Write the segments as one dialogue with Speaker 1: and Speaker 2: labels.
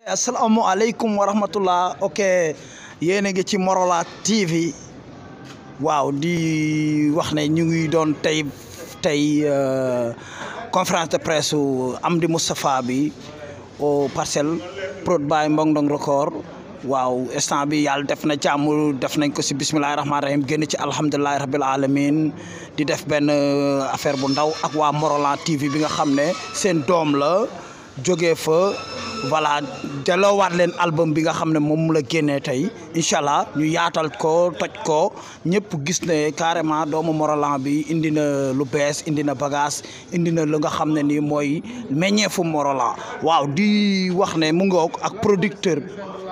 Speaker 1: asalaamaaleykum wa rahmatullah ok yéen a ngi ci Morolan TV waaw di wax ne ñu ngi doon tey tey conférence de presse Amdy Moustapha bi au parcelle prod by Mbong Ndong record waaw instant bi yàlla def na jàmm def nañ ko si bisimilahi rahmaani rahim génn ci alhamdulilahi rabil alamin di def benn affaire bu ndaw ak waa Morolan TV bi nga xam ne seen doom la jógee fa voilà delloowaat leen album bi nga xam ne moom la génnee tey incha allah ñu yaatal ko toj ko ñëpp gis ne carrément doomu Morolan bi indi na lu bees indi na bagage indi na lu nga xam ne nii mooy meññeefu Morolan waaw di wax ne mu ngoog ak producteur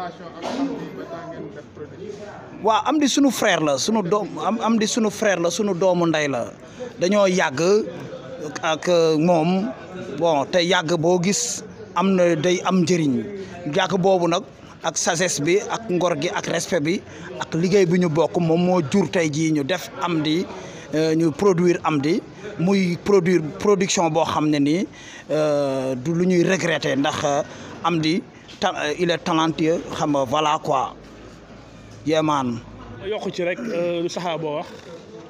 Speaker 1: waaw am di sunu frère la sunu doom am am di sunu frère la sunu doomu ndey la dañoo yàgg ak moom bon te yàgg boo gis am na day am njëriñ yàgg boobu nag ak sagesse bi ak ngor gi ak respect bi ak liggéey bi ñu bokk moom moo jur tey jii ñu def Amdy ñu produire Amdy muy produire production boo xam ne nii du lu ñuy regretter ndax Amdy il est talentueux xam nga voilà quoi yemaan
Speaker 2: yokk ci rek lu saxaa boo wax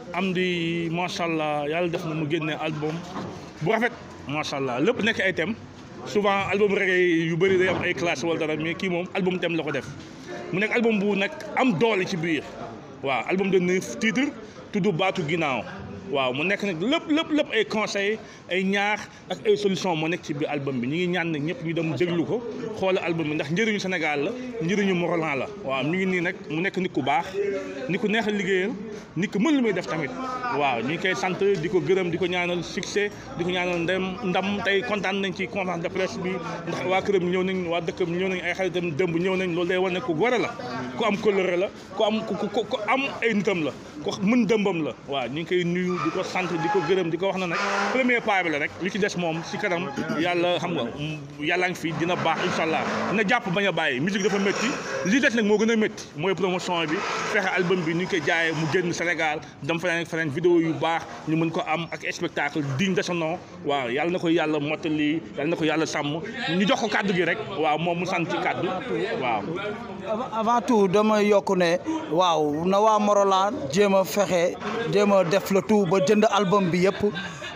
Speaker 2: Amdy macha allah yàlla def na mu génne album bu rafet macha allah lépp nekk ay thème souvent album reggae yu bëri day am ay classe wala dara mais kii moom album thème la ko def mu nekk album bu nag am doole ci biir waaw album de neuf titres tudd baatu ginnaaw waaw mu nekk nag lépp lépp lépp ay conseils ay ñaax ak ay solution moo nekk ci biir album bi ñu ngi ñaan nag ñëpp ñu dem déglu ko xoolal album bi ndax njëriñu Sénégal la njëriñu Morolan la waaw ñu ngi nii nag mu nekk nit ku baax nit ku neex a liggéeyal nit ku mën lu muy def tamit waaw ñu ngi koy sant di ko gërëm di ko ñaanal succès di ko ñaanal ndem ndam tey kontaan nañ ci conférence de presse bi ndax waa këram ñëw nañ waa dëkkam ñëw nañ ay xaritam dëmb ñëw nañ loolu day wane ku gore la ku am kóllëre la ku am ku am ay nitam la ku mën dëmbam la waaw ñu ngi koy nuyu di ko sant di ko gërëm di ko wax na nag premier pas bi la rek li ci des moom si kanam yàlla xam nga yàlla ngi fi dina baax incha allah dina jàpp bañ a bàyyi musique dafa métti li des nag moo gën a métti mooy promotion bi fexe album bi ni ñu koy jaayee mu génn Sénégal dem feneen ak feneen vidéo yu baax ñu mën ko am ak spectacle digne de son nom waaw yàlla na ko yàlla mottali yàlla na ko yàlla sàmm ñu jox ko kàddu gi rek waaw moom mu sant ci kàddu waaw.
Speaker 1: avant tout dama yokk ne waaw na waa Morolan jéem a fexe jéem a def le tout ba jënd album bi yëpp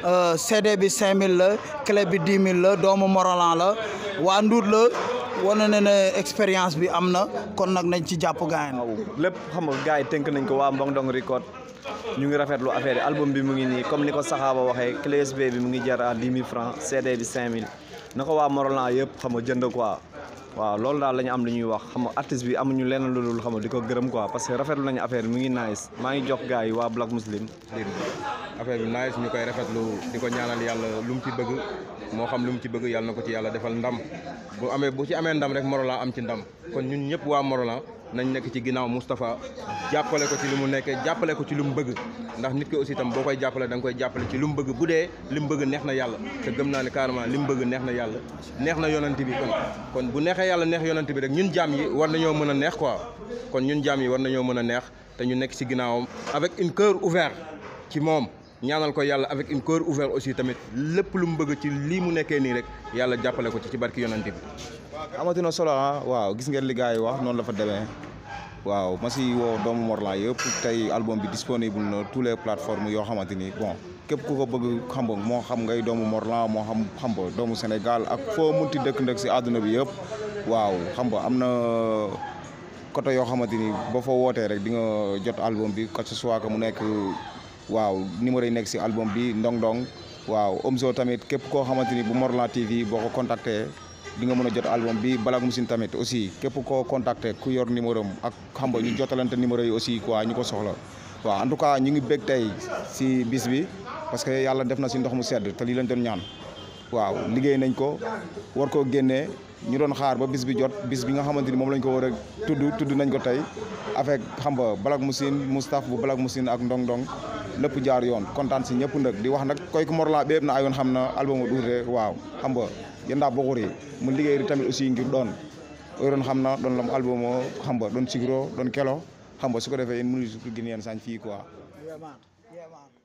Speaker 1: CD bi 5000 la clé bi 10 000 la doomu Morolan la waa Ndour la wane na ne expérience bi am na kon nag nañ ci jàpp gaañ
Speaker 3: waaw lépp xam nga gars yi tënk nañ ko waa Mbong Ndong record ñu ngi rafetlu affaire yi album bi mu ngi nii comme ni ko saxaaba waxee clé USB bi mu ngi jar à 10 000 francs CD bi 5000 na ko waa Morolan yëpp xam nga jënd quoi waaw loolu daal la ñu am lu ñuy wax xam nga artiste bi amuñu lenn lu dul xam nga di ko gërëm quoi parce que rafetlu nañu affaire bi mu ngi nice maa ngi jox gars yi waa Black Muslim
Speaker 4: affaire bi nice ñu koy rafetlu di ko ñaanal yàlla lu mu ci bëgg moo xam lu mu ci bëgg yàlla na ko ci yàlla defal ndam bu amee bu ci amee ndam rek Morolan am ci ndam kon ñun ñëpp waa Morolan nañ nekk ci ginnaaw Moustapha jàppale ko ci li mu nekkee jàppale ko ci lu mu bëgg ndax nit ki aussi tam boo koy jàppale da nga koy jàppale ci lu mu bëgg bu dee li mu bëgg neex na yàlla te gëm naa ne carrément li mu bëgg neex na yàlla neex na yonent bi kon kon bu neexee yàlla neex yonent bi rek ñun jaam yi war nañoo mën a neex quoi kon ñun jaam yi war nañoo mën a neex te ñu nekk ci ginnaawam avec une cœur ouvert ci moom ñaanal ko yàlla avec une cœur ouvert aussi tamit lépp lu mu bëgg ci lii mu nekkee nii rek yàlla jàppale ko ci ci barki yonent bi
Speaker 5: amatina solo ah waaw gis ngeen li gars yi wax noonu la fa demee waaw ma si woo doomu Morolan yëpp tey album bi disponible na tous les plateformes yoo xamante ni bon képp ku ko bëgg xam nga moo xam ngay doomu Morolan moo xam xam nga doomu Sénégal ak foo munti dëkk ndëkk si àdduna bi yëpp waaw xam nga am na côté yoo xamante ni boo fa wootee rek di nga jot album bi que ce soit que mu nekk waaw numéro yi nekk si album bi ndong ndong waaw Omzo tamit képp koo xamante ni bu Morolan TV boo ko contacté di nga mën a jot album bi Black Muslim tamit aussi képp koo contacté ku yor numéro am ak xam nga ñu jotalante numéro yi aussi quoi ñu ko soxla waaw en tout cas ñu ngi bég tey si bis bi parce que yàlla def na si ndox mu sedd te lii lañ doon ñaan waaw liggéey nañ ko war koo génnee ñu doon xaar ba bis bi jot bis bi nga xamante ni moom lañ ko war a tudd tudd nañ ko tey avec xam nga Black Muslim Moustapha bu Black Muslim ak ndong ndong lépp jaar yoon kontaan si ñëpp nag di wax nag koy ko Morolan bépp na ayoon xam na album duute waaw xam nga yenda boxuri mu liggéey tamit aussi ngir doon doon xam na doon lam album o xam nga doon sigro doon kelo xam nga su ko defee yéen mënu su gën yeen sañ fii quoi